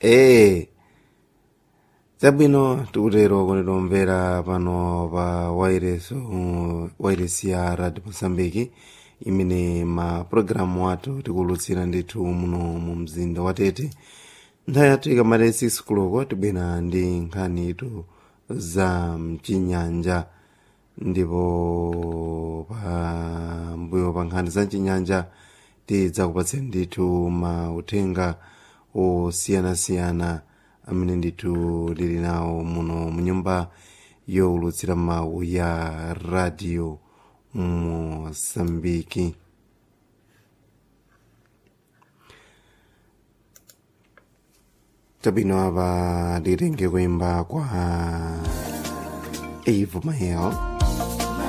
ee zabwino tikutero kuti tomvera pano pa waireso wairesi ya radio mosambiki imene mapulogalamu athu tikulutsira ndithu muno mu mzinda wa tete nthawi yathu ikamati 6 kuloko tibwera ndi nkhani itu za mchinyanja ndipo pambuyo pa nkhani za mchinyanja tidzakupatseni ndithu mauthenga osiyanasiyana amene ndithu tili nawo muno munyumba yowulutsira mawu ya radio mosambiki tabwino apa titenge kuimba kwa eve mael